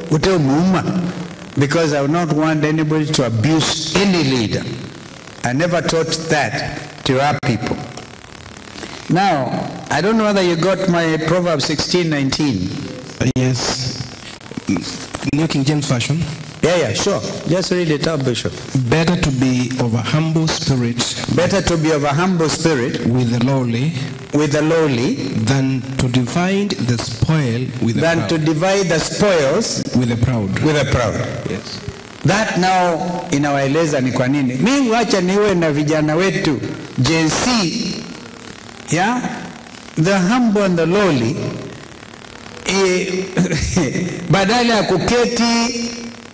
utemuuma because I would not want anybody to abuse any leader. I never taught that to our people. Now, I don't know whether you got my Proverbs 16, 19. Uh, yes. New King James Version. Yeah, yeah, sure. Just read it out, Bishop. Better to be of a humble spirit Better to be of a humble spirit with the lowly with the lowly than to divide the spoil with the than proud. to divide the spoils with the proud. with the proud. Yes. That now inawaeleza ni kwa nini. Mimi wacha niwe na vijana wetu Gen Z, yeah? the humble and the lowly eh, badala ya kuketi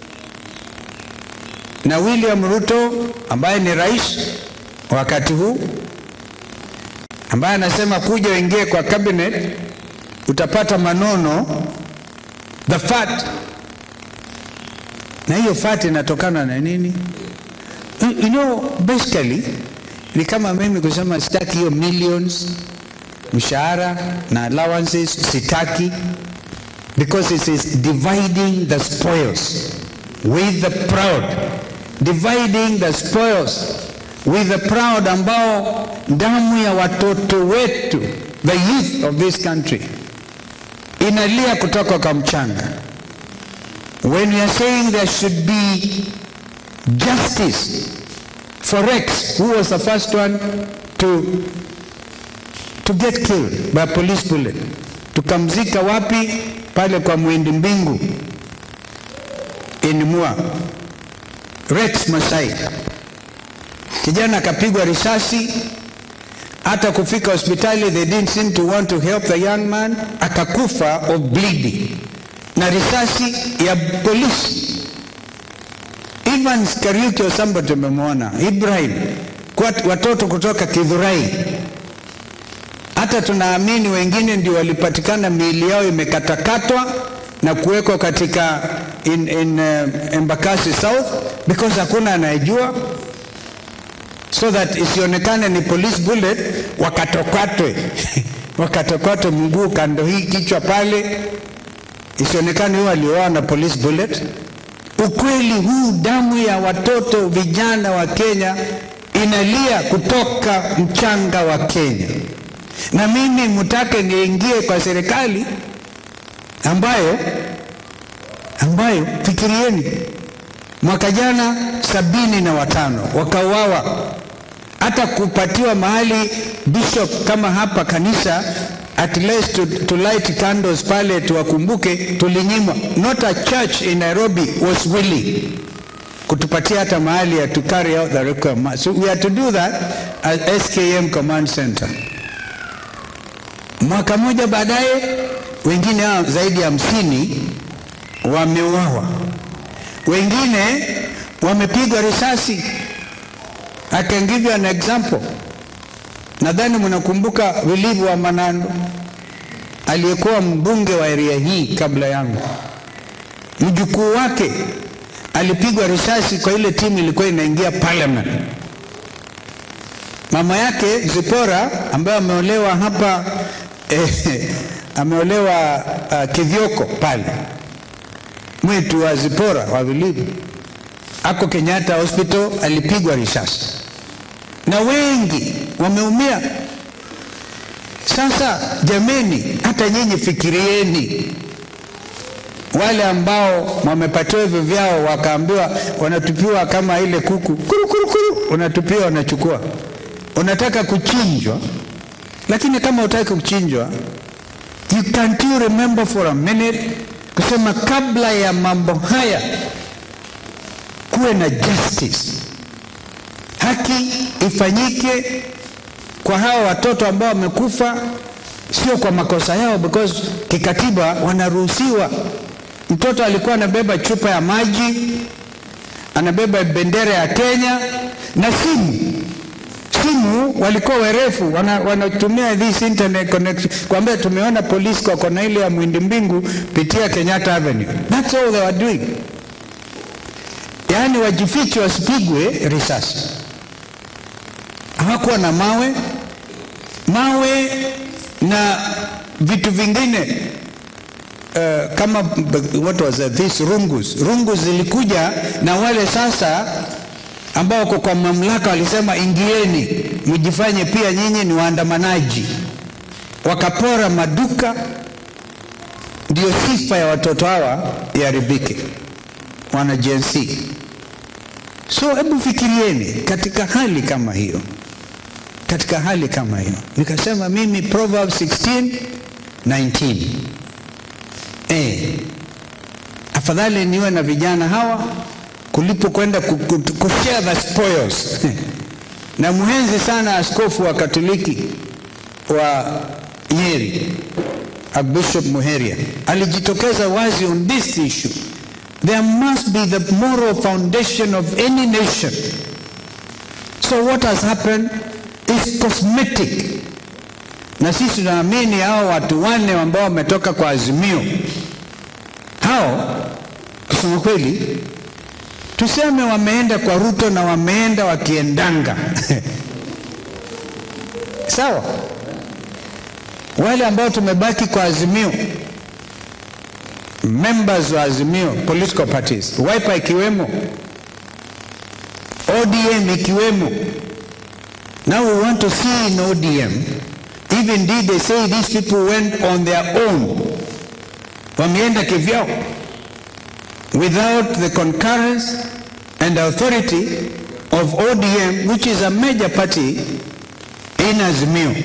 na William Ruto ambaye ni rais wakati huu ambaye anasema kuja uingie kwa cabinet utapata manono the fat na hiyo fat inatokana na nini you, you know basically ni kama mimi kusema sitaki hiyo millions mshahara na allowances sitaki because it is dividing the spoils with the proud dividing the spoils with the proud ambao damu ya watoto wetu the youth of this country inalia kutoka kwa mchanga when we are saying there should be justice for Rex who was the first one to to get killed by a police bullet tukamzika wapi pale kwa mwindi mbingu in Mua Rex Masai kijana akapigwa risasi hata kufika hospitali they didn't seem to want to help the young man akakufa of bleeding na risasi ya polisi Evans Kariuki or somebody tumemwona Ibrahim kwa watoto kutoka Kidhurai hata tunaamini wengine ndio walipatikana miili yao imekatakatwa na kuwekwa katika in, in uh, Embakasi South because hakuna anayejua so that isionekane ni police bullet wakatokatwe wakatokatwe mguu kando hii kichwa pale isionekane huyo alioa na police bullet ukweli huu damu ya watoto vijana wa Kenya inalia kutoka mchanga wa Kenya na mimi mtake niingie kwa serikali ambayo ambayo fikirieni mwaka jana sabini na watano wakauawa hata kupatiwa mahali bishop kama hapa kanisa at least to, to light candles pale tuwakumbuke tulinyimwa not a church in Nairobi was willing kutupatia hata mahali ya to carry out the requirement so we had to do that at SKM command center mwaka mmoja baadaye wengine hao zaidi ya hamsini wameuawa wengine wamepigwa risasi I can give you an example nadhani mnakumbuka Wilivu wa Manando aliyekuwa mbunge wa area hii kabla yangu mjukuu wake alipigwa risasi kwa ile timu ilikuwa inaingia parliament mama yake Zipora ambaye ameolewa hapa eh, ameolewa uh, Kithioko pale mwitu wa Zipora wa Vilivu ako Kenyatta Hospital alipigwa risasi na wengi wameumia. Sasa jameni, hata nyinyi fikirieni, wale ambao wamepatiwa hivyo vyao wakaambiwa wanatupiwa kama ile kuku kuru, kuru, kuru, unatupiwa wanachukua, unataka kuchinjwa, lakini kama utaki kuchinjwa, you can't you remember for a minute kusema kabla ya mambo haya kuwe na justice, haki ifanyike kwa hawa watoto ambao wamekufa, sio kwa makosa yao, because kikatiba wanaruhusiwa. Mtoto alikuwa anabeba chupa ya maji, anabeba bendera ya Kenya na simu simu walikuwa werefu wana, wanatumia this internet connection kwambia tumeona polisi kwa kona ile ya mwindi mbingu pitia Kenyatta Avenue that's all they were doing yaani wajifiche wasipigwe risasi hawakuwa na mawe mawe na vitu vingine uh, kama what was that, this rungus rungus zilikuja na wale sasa ambao wako kwa mamlaka walisema ingieni mjifanye pia nyinyi ni waandamanaji wakapora maduka ndio sifa ya watoto hawa iharibike wana Gen Z. So hebu fikirieni katika hali kama hiyo, katika hali kama hiyo, nikasema mimi Proverbs 16 19 eh, afadhali niwe na vijana hawa kulipo kwenda ku- ku- kushare the spoils na muhenzi sana askofu wa Katoliki wa Nyeri Archbishop Muheria alijitokeza wazi on this issue. There must be the moral foundation of any nation. So what has happened is cosmetic, na sisi tunaamini hao watu wanne ambao wametoka kwa Azimio, hao kusema kweli, tuseme wameenda kwa Ruto na wameenda wakiendanga sawa wale ambao tumebaki kwa Azimio, members wa Azimio political parties, Wiper ikiwemo, ODM ikiwemo. Now we want to see in ODM if indeed they say these people went on their own, wameenda kivyao without the concurrence and authority of ODM which is a major party in Azimio.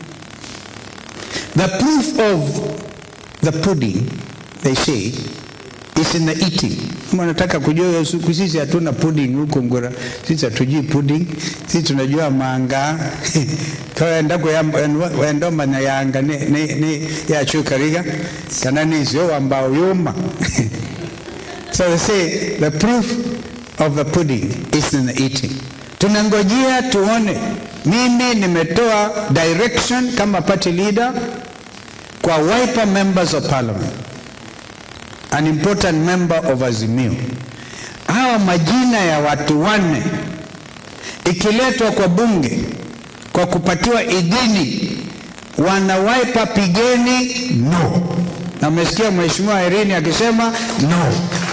The proof of the pudding, they say, is in the eating. Kama nataka kujua hiyo siku, sisi hatuna pudding huko Ngora, sisi hatujui pudding, sisi tunajua manga kaendako wendoma na yanga ni, ni, ni yachukariga kana nizio ambao yuma so they say the proof of the pudding is in the eating. Tunangojea tuone. Mimi nimetoa direction kama party leader kwa Wiper members of parliament, an important member of Azimio. Hawa majina ya watu wanne ikiletwa kwa bunge kwa kupatiwa idhini, wana Wiper pigeni no, na mmesikia mheshimiwa Irene akisema no.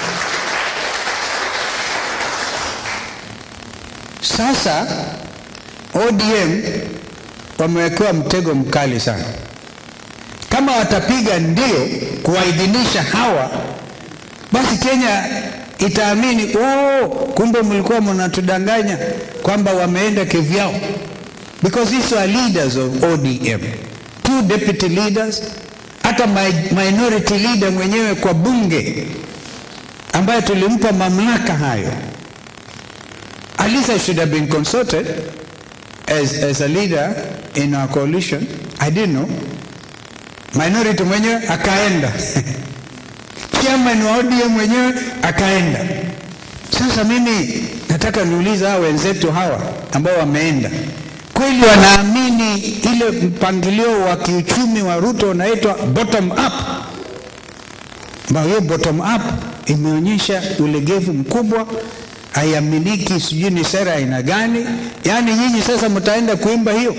Sasa ODM wamewekewa mtego mkali sana. Kama watapiga ndio kuwaidhinisha hawa, basi Kenya itaamini oh, kumbe mlikuwa mnatudanganya kwamba wameenda kivyao, because these are leaders of ODM, two deputy leaders, hata mi- minority leader mwenyewe kwa bunge ambaye tulimpa mamlaka hayo. At least I should have been consulted as, as a leader in our coalition. I didn't know. Minority mwenyewe akaenda. Chairman wa ODM mwenyewe akaenda. Sasa mimi nataka niulize hawa wenzetu hawa ambao wameenda, kweli wanaamini ile mpangilio wa kiuchumi wa Ruto unaitwa bottom up? ambayo hiyo bottom up imeonyesha ulegevu mkubwa, haiaminiki, sijui ni sera ya aina gani. Yaani nyinyi sasa mtaenda kuimba hiyo.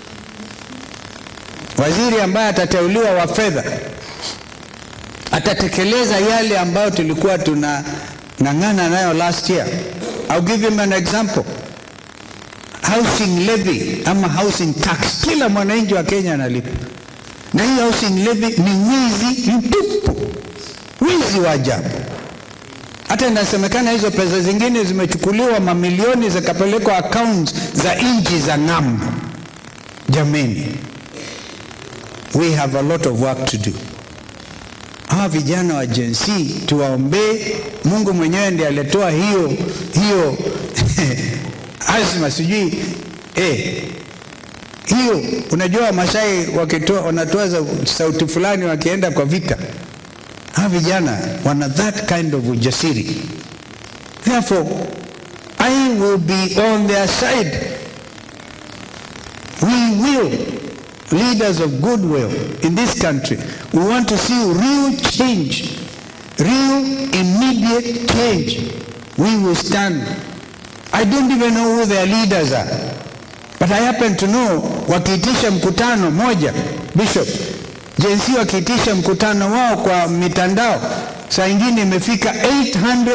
Waziri ambaye atateuliwa wa fedha atatekeleza yale ambayo tulikuwa tunang'ang'ana nayo last year. I'll give him an example. Housing levy ama housing tax, kila mwananchi wa Kenya analipa, na hii housing levy ni wizi mtupu wizi wa ajabu. Hata inasemekana hizo pesa zingine zimechukuliwa mamilioni zikapelekwa accounts za nchi za ng'ambo. Jameni, we have a lot of work to do. Hawa vijana wa Gen Z tuwaombee. Mungu mwenyewe ndiye alitoa hiyo hiyo azma, sijui eh, hiyo. Unajua Masai wakitoa wanatoa za- sauti fulani wakienda kwa vita hawa vijana wana that kind of ujasiri. Therefore, I will be on their side. We will, leaders of goodwill in this country, we want to see real change, real immediate change. We will stand. I don't even know who their leaders are. But I happen to know wakiitisha mkutano moja, Bishop, Gen Z wakiitisha mkutano wao kwa mitandao, saa ingine imefika 800